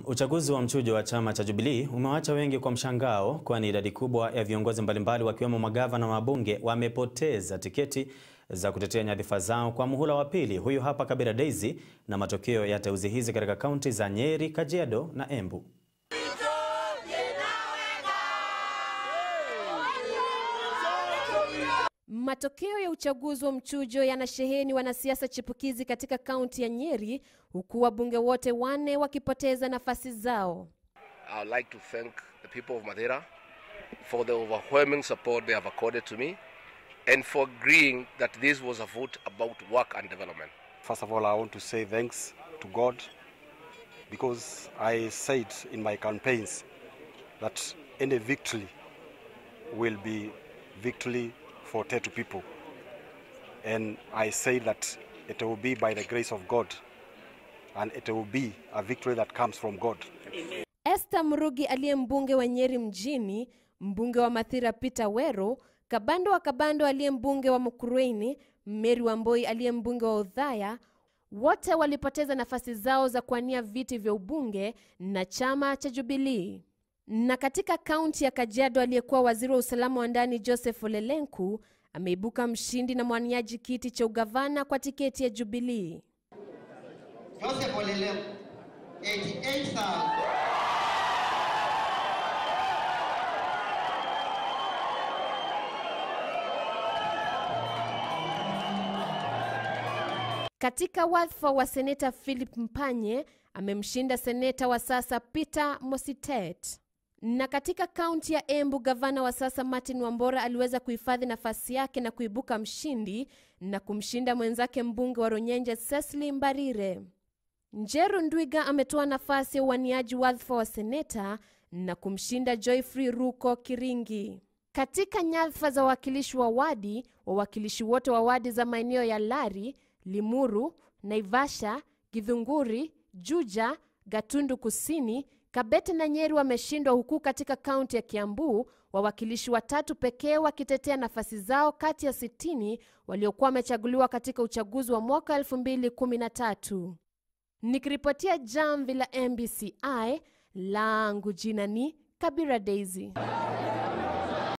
Uchaguzi wa mchujo wa chama cha Jubilee umewacha wengi kwa mshangao, kwani idadi kubwa ya viongozi mbalimbali wakiwemo magavana na wabunge wamepoteza tiketi za kutetea nyadhifa zao kwa muhula wa pili. Huyu hapa Kabira Daisy na matokeo ya teuzi hizi katika kaunti za Nyeri, Kajiado na Embu. Matokeo ya uchaguzi wa mchujo yanasheheni wanasiasa chipukizi katika kaunti ya Nyeri, huku wabunge wote wanne wakipoteza nafasi zao. I would like to thank the people of Madeira for the overwhelming support they have accorded to me and for agreeing that this was a vote about work and development. First of all, I want to say thanks to God because I said in my campaigns that any victory will be victory for Tetu people. And I say that it will be by the grace of God and it will be a victory that comes from God. Esther Murugi aliye mbunge wa Nyeri mjini, mbunge wa Mathira Peter Wero, Kabando wa Kabando aliye mbunge wa Mukurweini, Mary Wamboi aliye mbunge wa Udhaya, wote walipoteza nafasi zao za kuwania viti vya ubunge na chama cha Jubilee. Na katika kaunti ya Kajiado, aliyekuwa waziri wa usalama wa ndani Joseph Olelenku ameibuka mshindi na mwaniaji kiti cha ugavana kwa tiketi ya Jubilee. Joseph Olelenku 88,000. Katika wadhifa wa seneta Philip Mpanye amemshinda seneta wa sasa Peter Mositet. Na katika kaunti ya Embu, gavana wa sasa Martin Wambora aliweza kuhifadhi nafasi yake na kuibuka mshindi na kumshinda mwenzake mbunge wa Ronyenje Cecily Mbarire. Njeru Ndwiga ametoa nafasi ya uwaniaji wadhifa wa seneta na kumshinda Joyfrey Ruko Kiringi. Katika nyadhifa za wawakilishi wa wadi, wawakilishi wote wa wadi za maeneo ya Lari, Limuru, Naivasha, Githunguri, Juja, Gatundu Kusini, Kabete na Nyeri wameshindwa, huku katika kaunti ya Kiambu wawakilishi watatu pekee wakitetea nafasi zao kati ya sitini waliokuwa wamechaguliwa katika uchaguzi wa mwaka 2013. Nikiripotia jamvi la MBCI, langu jina ni Kabira Daisy.